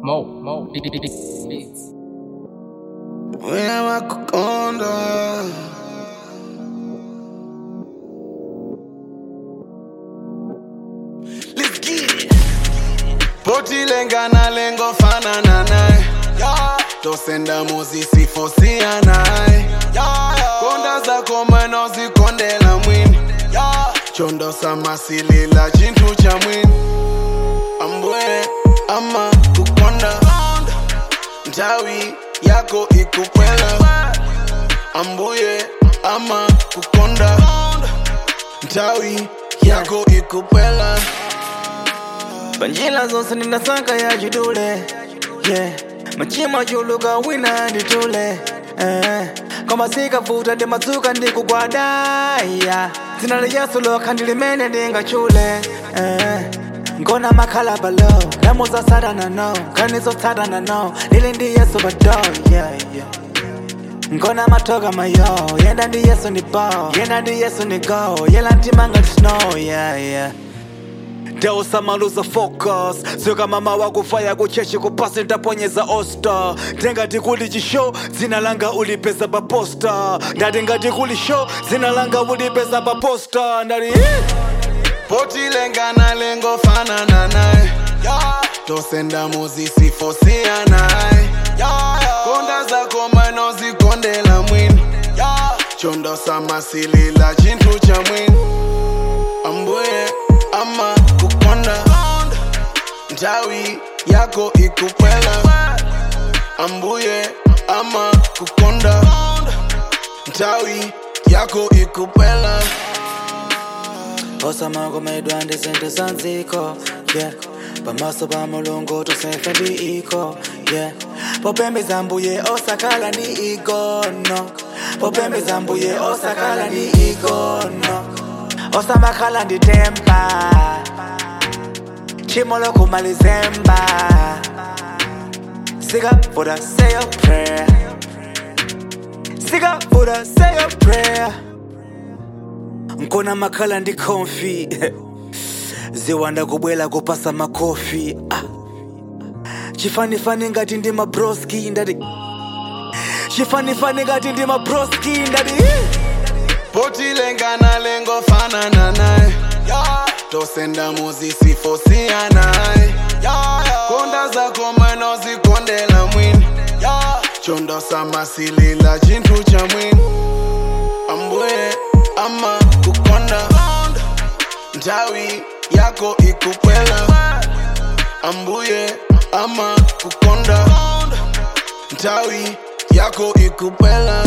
Mo, Mo, beats. Wema kukonda Let's get it Poti lenga na lengo fanana naye tosenda muzisi fosia naye konda zako mweno zikondela mwini chondo samasilila chintu cha mwini ambwe ama kukonda ntawi yako ikupwela ambuye ama kukonda ntawi yako ikupwela panjila zonse ninasaka ya jidule yeah. machima chuluka wina nditule eh. koma sikavuta ndimadzuka ndikugwadaya dzina la yesu lokha ndilimene ndingachule eh. ngona makhala balo lamuza satana no kanizotsatana no lili ndi yesu bado yeah, yeah. ngona matoka mayo yenda ndi yesu ni bo yenda ndi yesu ni go yela ntimanga snow yeah, yeah. Deusamaluza focus Sika mama wakufaya kuchechi kupasi ntaponyeza osta Ndengati kuli chisho Zina langa ulipeza paposta Ndati ngati kuli show Zina langa ulipeza paposta Ndati poti lenga na lengo fanana naye tosenda muzisi fosia naye konda zako mweno zikondela mwini chondo samasilila chintu cha mwini ambuye ama kukonda ntawi yako ikupwela ambuye ama kukonda ntawi yako ikupwela Osamakomedwa ndi zinthu za nziko yeah. pamaso pa mulungu tusefe ndi iko yeah. popembeza mbuye osakhala ndi igono popembeza mbuye osakhala ndi igono osamakhala ndi tempa chimo lokumalizemba sikavuta say your prayer sikavuta say your prayer nkona makhala ndi konfi ziwanda kubwela kupasa makofi ah. chifanifani ngati ndi mabroski ndati chifanifani ngati ndi mabroski ndati poti lenga na lengo fanana naye tosenda muzisi fosia naye konda zako mweno zikondela mwini chondo samasilila chintu cha mwini ambuye ama kukonda ntawi yako ikupwela ambuye ama kukonda ntawi yako ikupwela